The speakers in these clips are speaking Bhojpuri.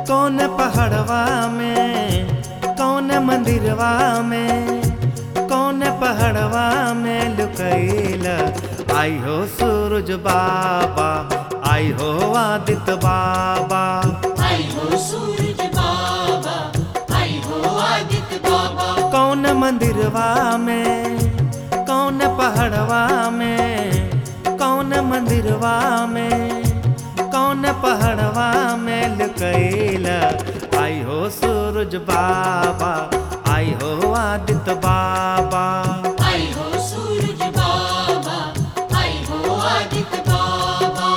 कौन पहाड़वा में कौन मंदिरवा में कौन पहाड़वा में लुकैला आई हो सूरज बाबा आई हो आदित्य बाबा आई हो सूरज बाबा आई हो आदित्य बाबा कौन मंदिरवा में कौन पहाड़वा में कौन मंदिरवा में कौन पहाड़वा में लुकैला आई हो सूरज बाबा आई हो आदित्य बाबा आई हो सूरज बाबा आई हो आदित्य बाबा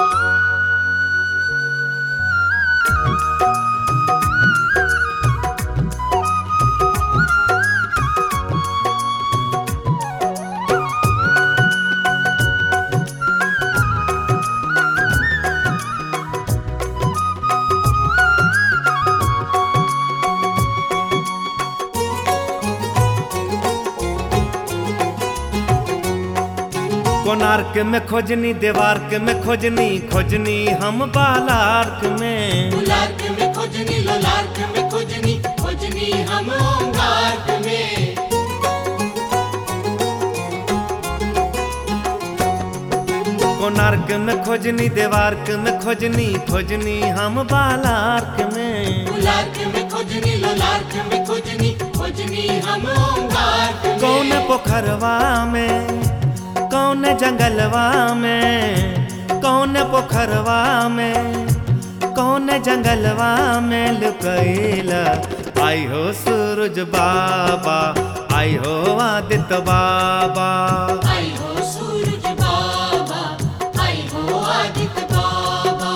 कोणार्क में खोजनी देवार्क में खोजनी खोजनी हम बालार्क में गुलार्क में खोजनी लोलार्क में खोजनी खोजनी हम ओंगार्क में कोणार्क में खोजनी देवार्क में खोजनी खोजनी हम बालार्क में गुलार्क में खोजनी लोलार्क में खोजनी खोजनी हम ओंगार्क में कौन पोखरवा में कौन जंगलवा में कौन पोखरवा में कौन जंगलवा में लुकैला आई हो सूरज बाबा आई हो आदित्य बाबा आई हो सूरज बाबा आई हो आदित्य बाबा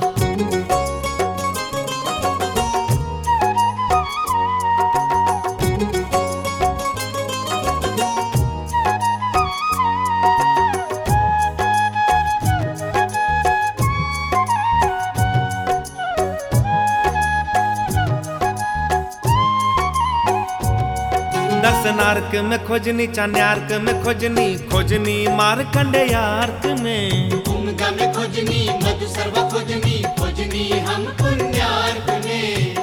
दर्शनार्क में खोजनी चान्यार्क में खोजनी खोजनी मारकंडेयार्क में भूमिका में खोजनी मधु सर्व खोजनी खोजनी हम पुण्यार्क में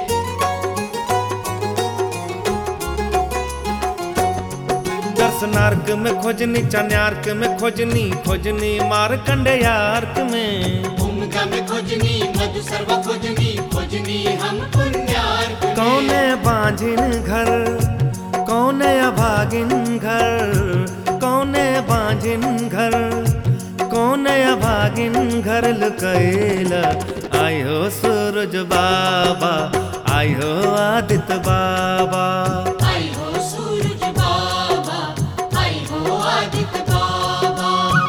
दर्शनार्क में खोजनी चान्यार्क में खोजनी खोजनी मारकंडेयार्क में भूमिका में खोजनी मधु सर्व खोजनी खोजनी हम पुण्यार्क में कौने बांझिन घर कौने अभागिन घर कौने बांझिन घर कौने अभागिन घर लुकैला आई हो सूरज बाबा आई हो आदित्य बाबा आई हो सूरज बाबा आई हो आदित्य बाबा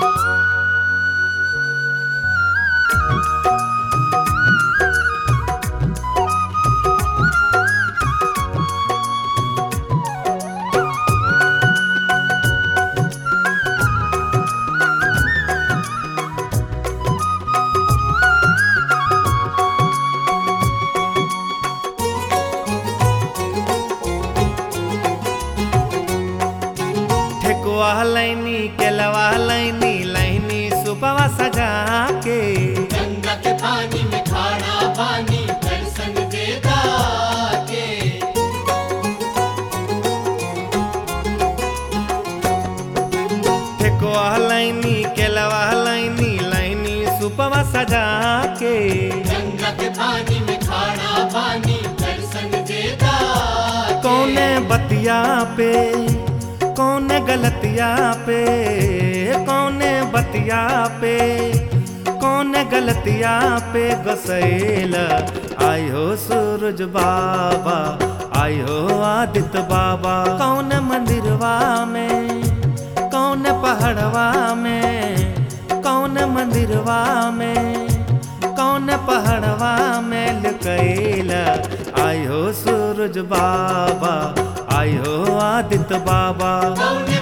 ठेकुआ लैनी केलवा लैनी लैनी सुपवा सजा के गंगा के पानी में खाना पानी दर्शन देता के ठेकुआ लैनी केलवा लैनी लैनी सुपवा सजा के गंगा के पानी में खाना पानी दर्शन देता के कौने बतिया पे कौने गलतिया पे कौने बतिया पे कौने गलतिया पे गसैला आई हो सूरज बाबा आई हो आदित्य बाबा कौन मंदिरवा में कौन पहाड़वा में कौन मंदिरवा में कौन पहाड़वा में लुकैला आई हो सूरज बाबा आई हो आदित्य बाबा कौन